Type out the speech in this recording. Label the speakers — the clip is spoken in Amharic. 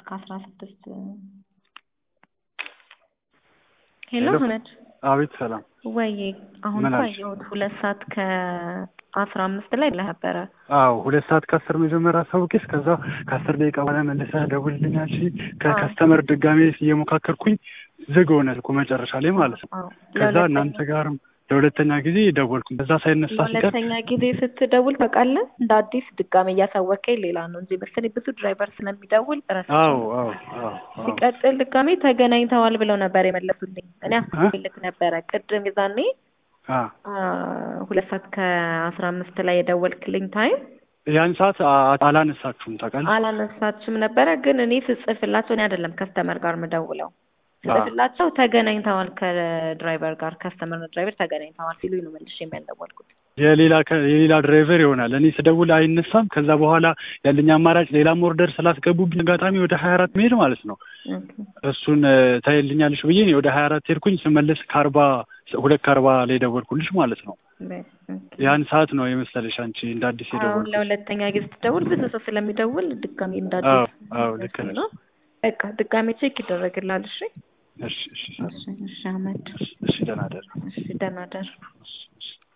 Speaker 1: ከአስራ ስድስት ሄሎ
Speaker 2: ሄሎ።
Speaker 1: አህመድ
Speaker 2: አቤት ሰላም።
Speaker 1: ወይ አሁን
Speaker 2: ምን
Speaker 1: እኮ
Speaker 2: አልሽ?
Speaker 1: አየሁት ሁለት ሰዓት ከአስራ አምስት ላይ ብለህ ነበረ
Speaker 2: አዎ ሁለት ሰዓት ከአስር መጀመሪያ አሳውቄሽ ከዛ ከአስር ደቂቃ በኋላ መልሰህ ደውልልኛል። እሺ ከከስተመር ድጋሜ እየሞካከርኩኝ ዝግ ሆነ ስልኩ መጨረሻ ላይ ማለት ነው።
Speaker 1: አዎ
Speaker 2: ከዛ
Speaker 1: ለሁለተኛ-
Speaker 2: እናንተ ጋርም ለሁለተኛ ጊዜ ደወልኩኝ። በዛ ሳይነሳ ሲቀር
Speaker 1: ለሁለተኛ ጊዜ ስትደውል ታውቃለህ እንደ አዲስ ድጋሜ እያሳወቀኝ ሌላ ነው እንጂ መሰለኝ ብዙ ድራይቨር ስለሚደውል ረስቼው
Speaker 2: አዎ
Speaker 1: ነው።
Speaker 2: አዎ አዎ አዎ
Speaker 1: ሲቀጥል ድጋሜ ተገናኝተዋል ብለው ነበር የመለሱልኝ። እኔ አስልክ ነበረ ቅድም የዛኔ
Speaker 2: አ
Speaker 1: አ፣ ሁለት ሰዓት ከአስራ አምስት ላይ የደወልክልኝ ታይም
Speaker 2: ያን ሰዓት አ- አላነሳችሁም ታውቃለህ?
Speaker 1: አላነሳችም ነበረ። ግን እኔ ስጽፍላቸው እኔ አይደለም ከስተመር ጋር ምደውለው ስጽፍላቸው ተገናኝተዋል ከድራይቨር ጋር ከስተመር ድራይቨር ተገናኝተዋል ሲሉኝ ነው መልሼ የሚያልደወልኩት።
Speaker 2: የሌላ ከ- የሌላ ድራይቨር ይሆናል። እኔ ስደውል አይነሳም። ከዛ በኋላ ያለኝ አማራጭ ሌላም ኦርደር ስላስገቡብኝ አጋጣሚ ወደ ሀያ አራት መሄድ ማለት ነው
Speaker 1: ኦኬ።
Speaker 2: እሱን እ፣ ታይልኛለሽ ብዬ እኔ ወደ ሀያ አራት ሄድኩኝ። ስመለስ ከአርባ ሁለት ከአርባ ላይ ደወልኩልሽ ማለት ነው።
Speaker 1: በ- ኦኬ።
Speaker 2: ያን ሰዓት ነው የመሰለሽ አንቺ እንደ አዲስ
Speaker 1: አሁን
Speaker 2: የደወልኩት።
Speaker 1: ለሁለተኛ ጊዜ ስትደውል ብዙ ሰው ስለሚደውል ድጋሜ
Speaker 2: አዎ
Speaker 1: እንዳዲስ
Speaker 2: አዎ ልክ ነሽ።
Speaker 1: ነው። በቃ ድጋሜ ቼክ ይደረግላል። እሺ
Speaker 2: እሺ እሺ
Speaker 1: እሺ እሺ አህመድ
Speaker 2: እሺ ደህና ደር
Speaker 1: እሺ ደህና ደር።
Speaker 2: እሺ እሺ